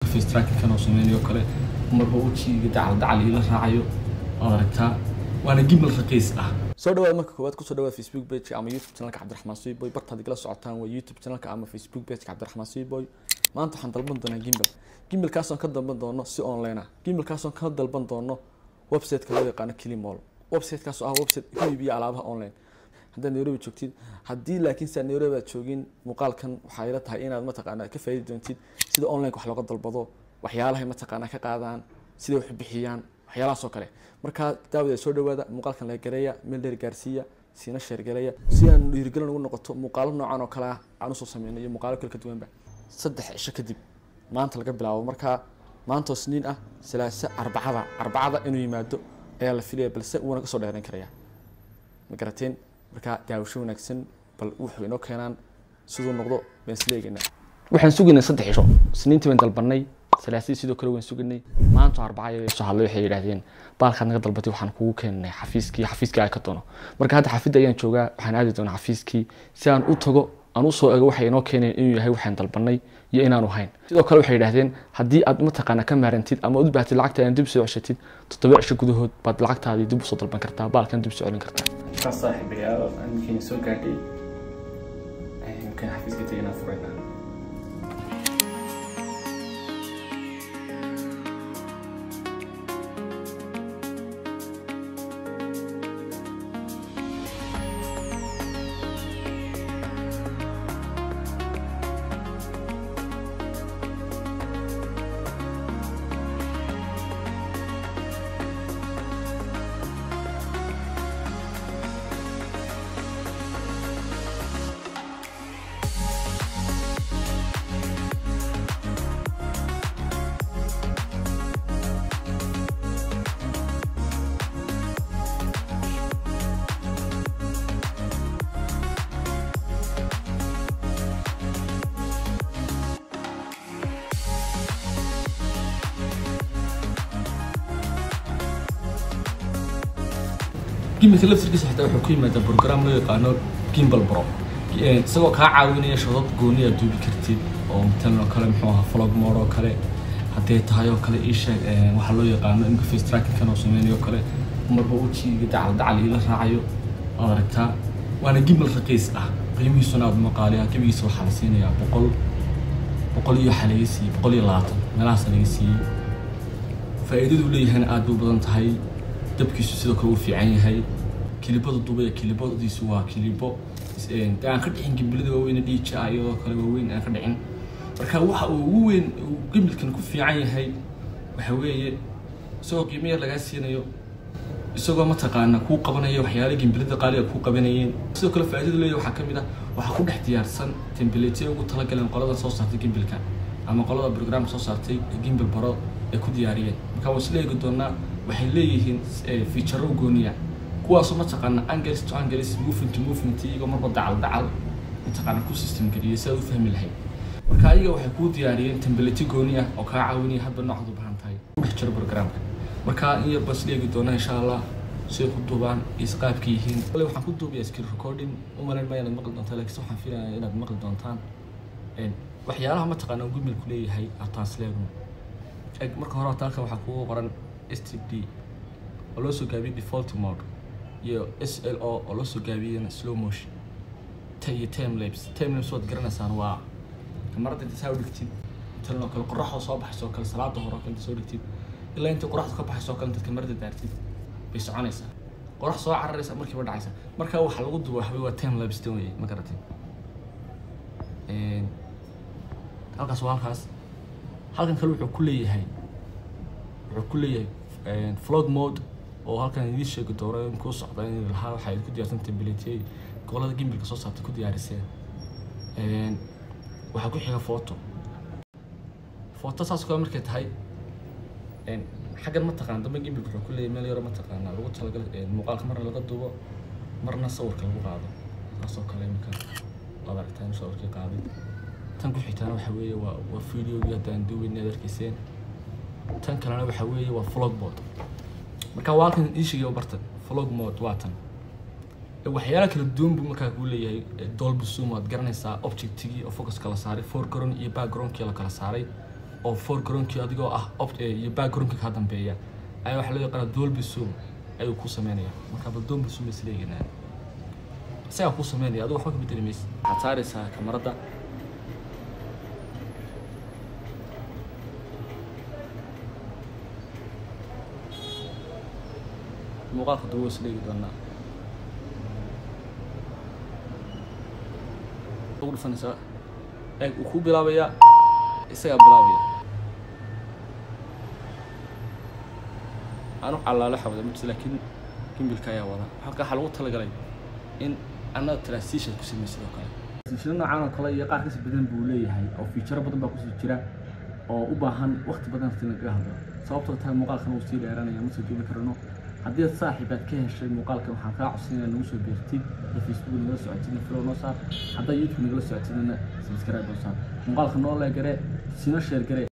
face tracking-kan oo sameynayo kale marba wejiga dacal dacal ila raacayo waad aragtaa waana gimbal raqiis ah soo dhawaad marka koowaad kusoo dhawaad facebook page ama youtube channelka cabdiraxmaan suiboy bartaad igala socotaan waa youtube channelka ama facebook page cabdiraxmaan suiboy maanta waxaan dalban doonaa gimbal gimbalkaasoon ka dalban doono si online ah gimbalkaasoon ka dalban doono website-ka loo yaqaano kilimall website-kaas oo ah website ku iibiya alaabaha online haddaad nairobi joogtid haddii laakiin saa nairobi aad joogin muuqaalkan waxaa ila tahay inaad mataqaanaa ka faaidi doontid sida online wax looga dalbado waxyaalahay mataqaanaa ka qaadaan siday wax u bixiyaan waxyaalahaas oo kale markaa daawada soo dhawaada muuqaalkan la gareeya meel dheer gaarsiiya siina sheergareeya si aan dhiirigelin ugu noqoto muuqaalo noocan oo kale ah aan usoo sameyno iyo muuqaalo kale ka duwanba saddex cisho kadib maanta laga bilaabo markaa maantoo sniin ah salaase arbacada arbacada inuu yimaado ayaa la filaya balse wuuna kasoo dheeran karaya ma garateen markaa daawasho wanaagsan bal wuxuu inoo keenaan siduu noqdo baan isla eegaynaa waxaan sugaynay saddex cisho sniintii baan dalbanay salaasadii sidoo kale waan suganay maanta arbacaya soo hadlay waxay yidhaahdeen baalkaad naga dalbatay waxaan kugu keenay xafiiskii xafiiskii ay ka doono marka hadda xafidda ayaan joogaa waxaan aadi doonaa xafiiskii si aan u tago aan usoo ego waxay inoo keeneen inuu yahay waxaan dalbanay iyo inaanu hayn sidoo kale waxay yidhaahdeen haddii aad mataqaana ka maarantid ama u baahtid lacagta aan dib soo ceshatid toddoba cisho gudahood baad lacagtaadii dib usoo dalban kartaa baalkan dib soo celin kartaa markaas saaxiibayaal amikeen soo gaadhay kan xafiiska teganaa furaynaa gimbalka laftirkiisa xitaa wuxuu ku yimaadaa program loo yaqaano gimbal bro isagoo kaa caawinaya shodad gooni aad duubi kartid oo matalan oo kale muxuu ahaa vlog mode oo kale haddee tahay oo kale iisheeg waxaa loo yaqaano imka face tracking-kan oo sameynayo kale marba wejiga dacal dacal ila raacayo waad aragtaa waana gimbal raqiis ah qiimihiisuna aad maqaaliya gebigiisa waxaa la siinayaa boqol boqol iyo waxaa laga siiyey boqol iyo labaatan meelahaasa laga siiyey faa'iidadu leeyahayna aad bay u badan tahay dabkiisu sidoo kale uu fiican yahay kilibada dubaya kilibadiisu waa kilibo aan ka dhicin gimbilada waaweyn dhiija iyadoo kale waaweyn aan ka dhicin marka waxa uu ugu weyn uu gimbilkan ku fiican yahay waxa weeye isagoo qiimo yar lagaa siinayo isagoo mataqaana kuu qabanaya waxyaala gimbilada qaaliga kuu qabanayeen sidoo kale faa'iidada leeyahay waxaa ka mid ah waxaa ku dhex diyaarsan templateya ugu talagaleen qolada soo saartay gimbilka ama qolada program soo saartay gimbil baro ay ku diyaariyeen marka waan isla eegi doonaa waxay leeyihiin feature gooniya kuwaasoo mataqaana angles to angles movement to movement iyagoo marba dacal dacal mataqaana ku system geliyay si aad u fahmi lahayd marka ayaga waxay kuu diyaariyeen template gooni ah oo kaa caawinaya hadba noocaad u baahan tahay ku dhex jiro programka marka iyo bas leegi doona insha allah siday ku duubaan isqaabka yihiin kale waxaan ku duubayaa screen recording u malayn maya inaad maqli doontaan laakiin waxaan filayaa inaad maqli doontaan waxyaalaha mataqaana gumilku leeyahay atansleegno eg marka hore halkan waxaa kugu qoran std oo loo soo gaabiyey default mode iyo s l o oo loo soo gaabiyeyna slow motion ta iyo timelapse timelapse waad garanaysaan waa kamarada inta saa u dhigtid intan oo kale qoraxda soo baxaysa oo kale salaada hore oo kale inta soo dhigtid ilaa inta qoraxda ka baxaysa oo kale intaad kamarada daartid bay soconaysaa qorax soo cararaysa markiiba dhacaysa marka waxa lagu duba waxbay waa timelapse tan weye ma garatay halkaas waa halkaas halkan kale wuxuu ku leeyahay wuxuu ku leeyahay vlog mode oo halkan idiin sheegi doono in kuu socda in lahaa waxay ku diyaarsan templateey gobolada gimbilka soo saartay ku diyaariseen waxaa ku xiga photo photo saas kale markay tahay xaggan mataqaana dambe gimbilka wuxuu ku leeyahay meel yaro mataqaana lagu talagalay muuqaalka marna laga duubo marna sawirka lagu qaado saasoo kale iminka waad aragtaan sawirkii qaaday tan ku xigtaana waxa weeye waa waa videogii haddaan duubayna aad arkayseen tan kalena waxa weeye waa vlog mode marka waa halkan ii sheegay barta vlog mode waa tan waxyaala kala duwan buu markaa kuu leeyahay dolby zoom waad garanaysaa objectigii oo focuska la saaray foreground iyo backgroundkii la kala saaray oo foregroundkii adigoo ah opt iyo backgroundka kaa dambeeya ayaa waxaa loo yaqaana dolby zoom ayuu ku sameynaya marka bal dolby zoom is leeganaa isagaa ku sameynaya adigo waxba ka bedeli maysa waxaad saaraysaa kamarada muuqaalka duwo is leegi doonaa ugu dhufanaysaa eeg uu kuu bilaabayaa isagaa bilaabaya anu calaalo xawda mid laakiin gimbilka ayaa wada halka waxaa lagu talagalay in annaga transition ku samey sidoo kale transition noocan oo kale iyo qaar kasi badan buu leeyahay oo fiicharo badan baa kusii jira oo u baahan waqti badan si lagaga hadlo sababtoo tahay muuqaalkan uu sii dheeranaya ma soo duubi karano haddii aad saaxiib aad ka heshay muuqaalkan waxaan kaa codsanaya nagu soo beertid oo facebook nagala socotidna flow noo saar haddaa youtube nagala socotidna subscribe noo saar muuqaalka noo leegare sino sheer gare